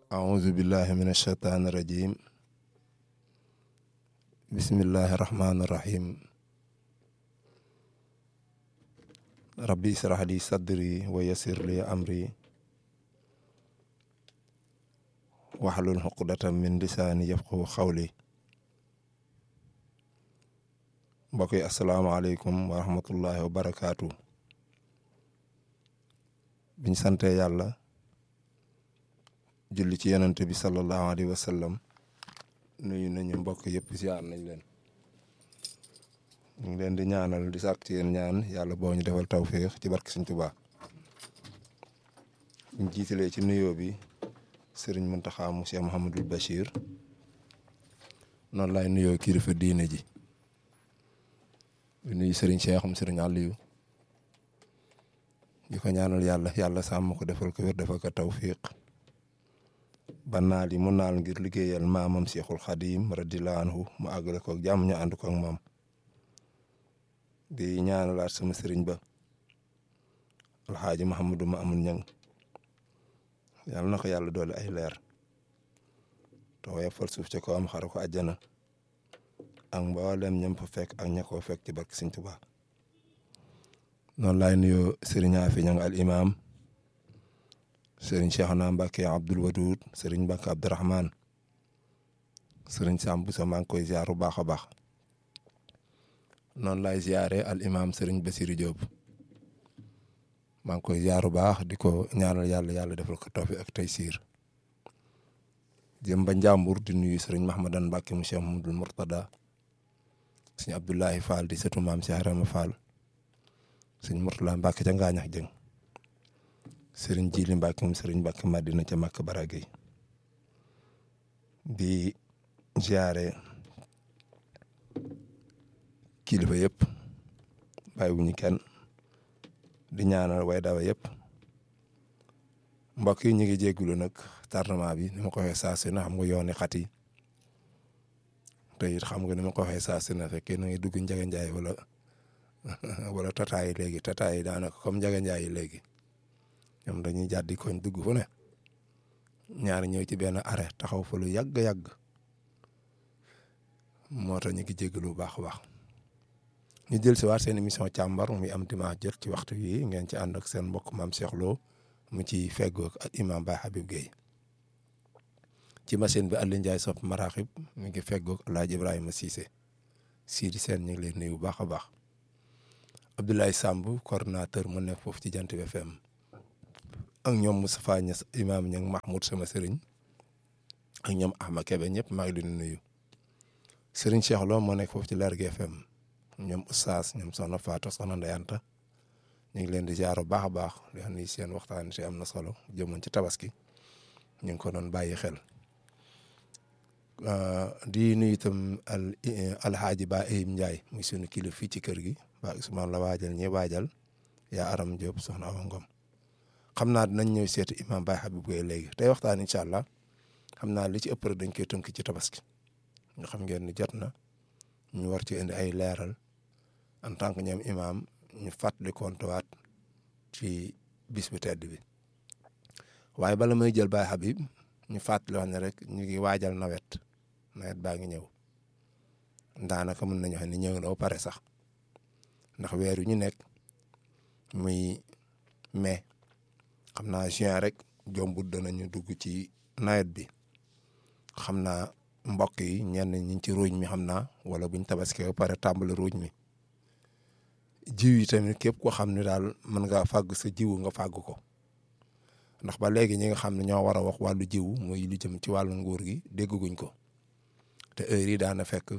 أعوذ بالله من الشيطان الرجيم بسم الله الرحمن الرحيم ربي اشرح لي صدري ويسر لي أمري واحلل عقدة من لساني يفقهوا قولي mbokk yi asalaamaaleykum wa rahmatullahi wa barakaatu biñ sante yàlla julli ci yonent bi sallallahu alayhi wa sallam nuyu nañu mbokk yëpp ziar nañ leen ñu ngi leen di ñaanal di sàkk ci yéen ñaan yàlla boo ñu defal tawféex ci barke Sëñ Tuubaa ñu jiitalee ci nuyoo bi sëriñ Muntaxa mu Cheikh Mouhamadul Bachir noonu laay nuyoo kilifa diine ji di nuyu sëriñ Cheikh am sëriñ Aliou di ko ñaanal yàlla yàlla sàmm ko defal ko wér defal ko tawfiq ba naal yi mu naal ngir liggéeyal maamam Cheikhul Xadim radiyallahu anhu mu àggale ko ak jàmm ñu ànd ko ak moom di ñaanalaat sama sëriñ ba alxaaji Mahamadou ma amul ñang yàlla na ko yàlla doole ay leer te woyofal suuf ca ko am xara ko àjjana ak mboolem ñam fa fekk ak ña koo fekk ci barke Sëñ Tuubaa noonu laay nuyoo sëriñ Afi ñang al imam sëriñ Cheikhna Mbacke Abdoul Wadoud sëriñ Mbacke Abdourahman sëriñ Sam Boussa maa ngi koy ziar bu baax a baax noonu laay ziare al imam sëriñ Bassirou Diop maa ngi koy ziar bu baax di ko ñaanal yàlla yàlla defal ko tawfiq ak taysiir jëm ba Njàmbur di nuyu sëriñ Mahmadan Mbacke mu Cheikh Mamadou Mourtada sëñ Abdoulahi Fall di sëtu maam Cheikh Rama Fall sëñ Mourtala Mbacke ca Ngaañax Jëng sëriñ Jili Mbacke moom sëriñ Mbacke Madina ca Makka Baragay di ziare kilifa yëpp bàyyiwuñu kenn di ñaanal way dawa yëpp mbokk yi ñu ngi jéggulu nag tardement bi ni ma ko waxee saa su ne xam nga yooni xat yi te it xam nga ni ma ko waxee saa su ne fekkee na ngi dugg Njaga Njaay wala wala tataay léegi tataay daanaka comme Njaga Njaay yi léegi ñoom dañuy jàddi koñ dugg fu ne ñaari ñëw ci benn arrêt taxaw fa lu yàgg-yàgg moo tax ñu ngi jégalu bu baax a baax ñu jël si waat seen émission càmbar muy am dimanche jot ci waxtu wi ngeen ci ànd ak seen mbokk maam Cheikh Lo mu ci feggoog ak imam Baye Habib Gueye ci machine bi Aliou Ndiaye sopp maraxib mi ngi feggoog El Hadj Ibrahima Cissé Sidi Sène ñu ngi leen nuyu bu baax a baax Abdoulaye Samb coordonnateur mu nekk foofu ci Jant bi FM ak ñoom Moustapha Niass imam ñang Mahmoud sama sëriñ ak ñoom Ahma Kebe ñëpp maa ngi leen di nuyu sëriñ Cheikh Lo moo nekk foofu ci Lergui FM ñoom Oustaz ñoom Soxna Fatou Soxna Ndeyanta ñu ngi leen di ziar bu baax a baax di xam ni seen waxtaan si am na solo jëmoon ci tabaski ñu ngi ko doon bàyyi xel di nuyu itam al alxaaji Ba Eyim Ndiaye muy sunu kilifa fii ci kër gi ba Ousmane la waajal ñi waajal yaa Aram Diop soxna Awa Ngom xam naa dinañ ñëw seeti imam Baye Habib Gueye léegi tey waxtaan incha allah xam naa li ci ëpp rek dañ koy tënk ci tabaski nga xam ngeen ni jot na ñu war ci indi ay leeral en tant que ñoom imam ñu fàttali kontuwaat ci bis bu tedd bi waaye bala may jël Baye Habib ñu fàttali wax ne rek ñu ngi waajal nawet nawet baa ngi ñëw daanaka mën nañu xam ne ñëw na ba pare sax ndax weer wi ñu nekk muy mai xam naa juin rek jombut danañu dugg ci nawet bi xam naa mbokk yi ñenn ñi ci ruuj mi xam naa wala buñ tabaski ba pare tàmbali ruuj mi jiw yi tamit képp ko xam ne daal mën nga fàgg sa jiwu nga fàgg ko ndax ba léegi ñi nga xam ne ñoo war a wax wàllu jiwu muy lu jëm ci wàllu nguur gi dégguñ ko te heure yi daana fekk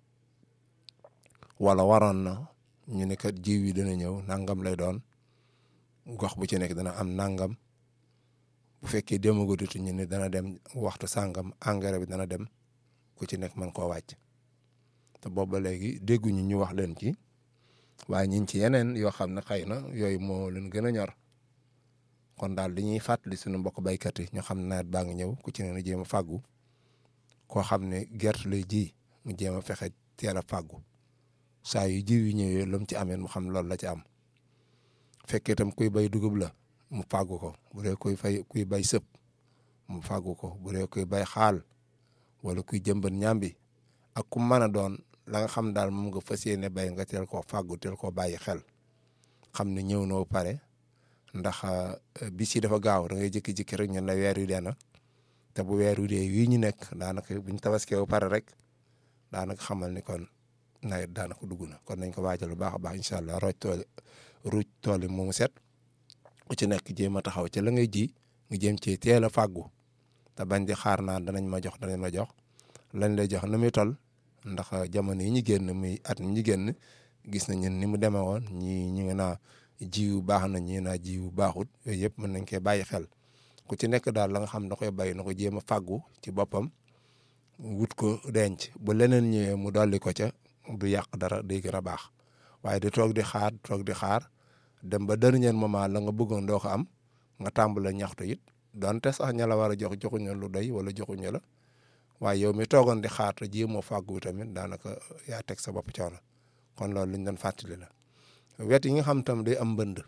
wala waroon na ñu ne kat jiw yi dana ñëw nangam lay doon gox bu ci nekk dana am nangam bu fekkee demagudutu ñu ne dana dem waxtu sàngam engrais bi dana dem ku ci nekk mën koo wàcc te boobu ba léegi dégguñu ñu wax leen ci waaye ñu ci yeneen yoo xam ne xëy na yooyu moo leen gën a ñor kon daal li ñuy fàttali suñu mbokk baykat yi ñu xam ne nawet baa ngi ñëw ku ci ne na jéem a fàggu koo xam ne gerte lay ji mu jéem a fexe teel a fàggu saa yu jiw yi ñëwee lu mu ci amee mu xam loolu la ci am fekkee itam kuy bay dugub la mu fàggu ko bu dee kuy fay kuy bay sëb mu fàggu ko bu dee kuy bay xaal wala kuy jëmbat ñambi ak ku mën a doon la nga xam daal moom nga fas yéene bay nga teel koo fàggu teel koo bàyyi xel xam ne ñëw na ba pare ndax bis yi dafa gaaw da ngay jékki-jékki rek ñun la weer wi dee na te bu weer wi dee wii ñu nekk daanaka buñ tabaskee ba pare rek daanaka xamal ni kon nawet daanaka dugg na kon nañ ko waajal bu baax a baax incha allah rooj tool ruuj tool yi moomu set ku ci nekk jéem a taxaw ci la ngay ji nga jéem ci teel a fàggu te bañ di xaar naan danañ ma jox danañ ma jox lañ lay jox na muy toll ndax jamono yi ñu génn muy at mi ñu génn gis nañ ni mu demee woon ñii ñu ngi naa jiwu baax na ñii naa jiwu baaxut yooyu yëpp mën nañ koy bàyyi xel ku ci nekk daal la nga xam da koy bay na ko jéem a fàggu ci boppam wut ko denc bu leneen ñëwee mu dolli ko ca du yàq dara day gën a baax waaye di toog di xaar toog di xaar dem ba dernier moment la nga bëggoon doo ko am nga tàmbale ñaxtu it donte sax ña la war a jox joxuñu lu doy wala joxuñu la waaye yow mi toogoon di xaar te jéemoo fàggu tamit daanaka yaa teg sa bopp coono kon loolu liñ doon fàttali la wet yi nga xam tam day am mbënd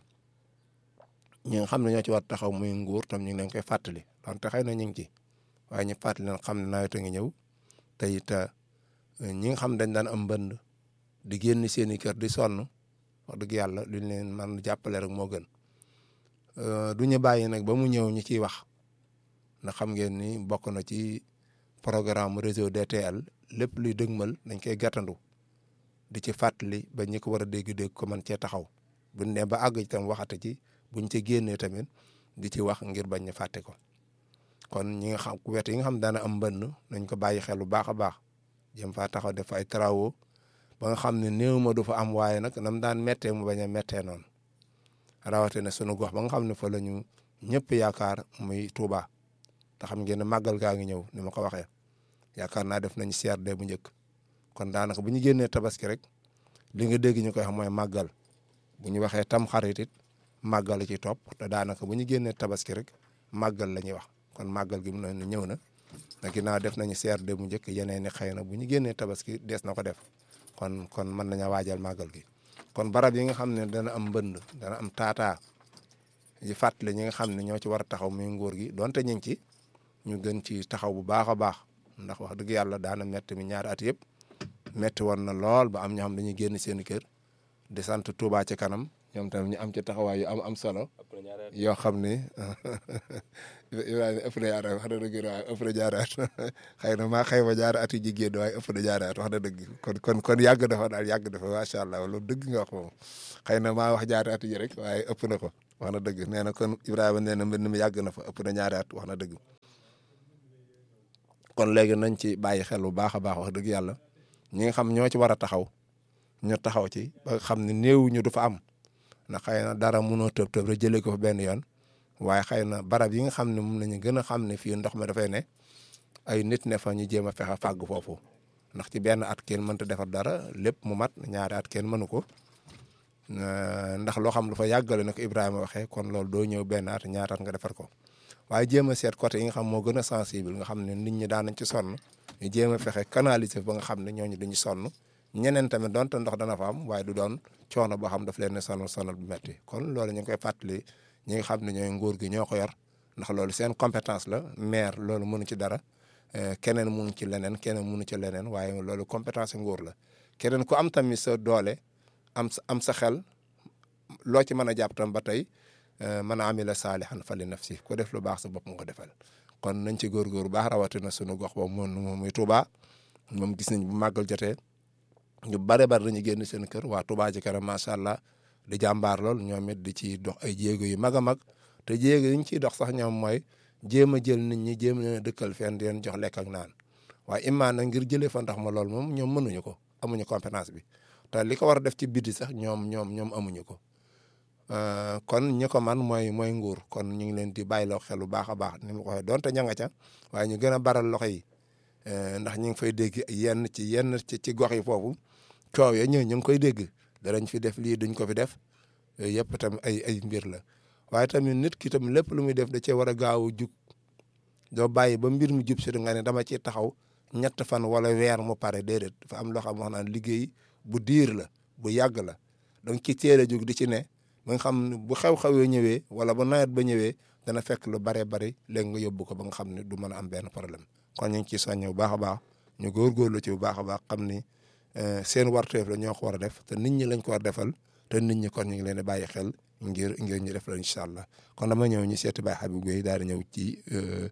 ñi nga xam ne ñoo ci war taxaw muy nguur tam ñu ngi leen koy fàttali donte xëy na ñu ngi ci waaye ñu fàttali leen xam ne nawet a ngi ñëw te it ñi nga xam dañ daan am mbënd di génn seen i kër di sonn wax dëgg yàlla luñ leen man jàppale rek moo gën du ñu bàyyi nag ba mu ñëw ñu ciy wax ndax xam ngeen ni bokk na ci programme réseau DTL lépp luy dëgmal dañ koy gàttandu di ci fàttali ba ñi ko war a dégg-dégg ko man cee taxaw buñ ne ba àgg itam waxate ci buñ ci génnee tamit di ci wax ngir bañ ñu fàtte ko kon ñi nga xam wet yi nga xam daana am mbënn nañ ko bàyyi xel bu baax a baax jëm faa taxaw def ay travaux ba nga xam ne néew ma du fa am waaye nag nam daan méttee mu bañ a méttee noonu rawatina sunu gox ba nga xam ne fa la ñu ñëpp yaakaar muy Touba te xam ngeen ne màggal gaa ngi ñëw ni ma ko waxee yaakaar naa def nañ CRD bu njëkk kon daanaka bu ñu génnee tabaski rek li nga dégg ñu koy wax mooy màggal bu ñu waxee tam xarit it màggal la ci topp te daanaka bu ñu génnee tabaski rek màggal la ñuy wax kon màggal gi mu ne ñëw na te ginnaaw def nañu CRD bu njëkk yeneen ni xëy na bu ñu génnee tabaski dees na ko def kon kon mën nañu waajal màggal gi kon barab yi nga xam ne dana am mbënd dana am taataa yi fàttali ñi nga xam ne ñoo ci war a taxaw muy nguur gi donte ñu ngi ci ñu gën ci taxaw bu baax a baax ndax wax dëgg yàlla daana metti mi ñaari at yëpp metti woon na lool ba am ñoo xam dañuy génn seen kër di sant Touba ci kanam ñoom tamit ñu am ci taxawaay yu am am solo yoo xam ni Ibrahima ëpp na ñaari at wax na dëgg waaye ëpp na ñaari at xëy na maa xëy ma ñaari at yu jigéen waaye ëpp na ñaari at wax na dëgg kon kon kon yàgg dafa daal yàgg dafa macha allah loolu dëgg nga wax moom xëy na maa wax ñaari at yi rek waaye ëpp na ko wax na dëgg nee na kon Ibrahima nee na mbind mi yàgg na fa ëpp na ñaari at wax na dëgg kon léegi nañ ci bàyyi xel bu baax a baax wax dëgg yàlla ñi nga xam ñoo ci war a taxaw ñu taxaw ci ba xam ne néew ñu du fa am ndax xëy na dara mënoo tëb tëb rek jëlee ko fa benn yoon waaye xëy na barab yi nga xam ne moom nañu gën a xam ne fii ndox mi dafay ne ay nit ne fa ñu jéem a fexe fàgg foofu ndax ci benn at kenn mënta defar dara lépp mu mat ñaari at kenn mënu ko ndax loo xam dafa yàggale na ko Ibrahima waxee kon loolu doo ñëw benn at ñaari at nga defar ko waaye jéem a seet côté yi nga xam moo gën a sensible nga xam ne nit ñi daan nañ ci sonn ñu jéem a fexe canaliser ba nga xam ne ñooñu duñu sonn ñeneen tamit donte ndox dana fa am waaye du doon coono boo xam daf leen ne sonal sonal bu metti kon loolu ñu ngi koy fàttali ñi nga xam ne ñooy nguur gi ñoo ko yor ndax loolu seen compétence la maire loolu mënu ci dara keneen mënu ci leneen keneen mënu ci leneen waaye loolu compétence nguur la keneen ku am tamit sa doole am sa am sa xel loo ci mën a jàpp tam ba tey man amila saalihan fa li nafsi ko def lu baax sa bopp nga ko defal kon nañ ci góorgóor bu baax rawatina sunu gox boobu moom muy Touba moom gis nañ bu màggal jotee ñu bare bare dañuy génn seen kër waa Touba ci kanam macha allah di jàmbaar lool ñoom it di ci dox ay jéego yu mag a mag te jéego yi ñu ciy dox sax ñoom mooy jéem a jël nit ñi jéem leen a dëkkal fenn di leen jox lekk ak naan waaye imaan nag ngir jëlee fa ndax ma lool moom ñoom mënuñu ko amuñu compétence bi te li ko war a def ci biti sax ñoom ñoom ñoom amuñu ko kon ñi ko man mooy mooy nguur kon ñu ngi leen di bàyyiloo xel bu baax a baax ni ma ko waxee donte ña nga ca waaye ñu gën a baral loxo yi ndax ñu ngi fay dégg yenn ci yenn ci ci gox yi foofu coow ya ñëw ñu ngi koy dégg danañ fi def lii duñ ko fi def yooyu yëpp tam ay ay mbir la waaye tamit nit ki tam lépp lu muy def da cee war a gaaw a jug doo bàyyi ba mbir mi jub si nga ne dama ci taxaw ñett fan wala weer mu pare déedéet dafa am loo xam wax naan liggéey bu diir la bu yàgg la donc ci teel a jug di ci ne ba nga xam ne bu xew-xewee ñëwee wala ba nawet ba ñëwee dana fekk lu baree bari léegi nga yóbbu ko ba nga xam ne du mën a am benn problème kon ñu ngi ciy soññe bu baax a baax ñu góorgóorlu ci bu baax a baax xam ni seen warteef la ñoo ko war a def te nit ñi lañ ko war defal te nit ñi kon ñu ngi leen di bàyyi xel ngir ngir ñu def la incha allah kon dama ñëw ñu seeti Baye Habib Gueye daal di ñëw ci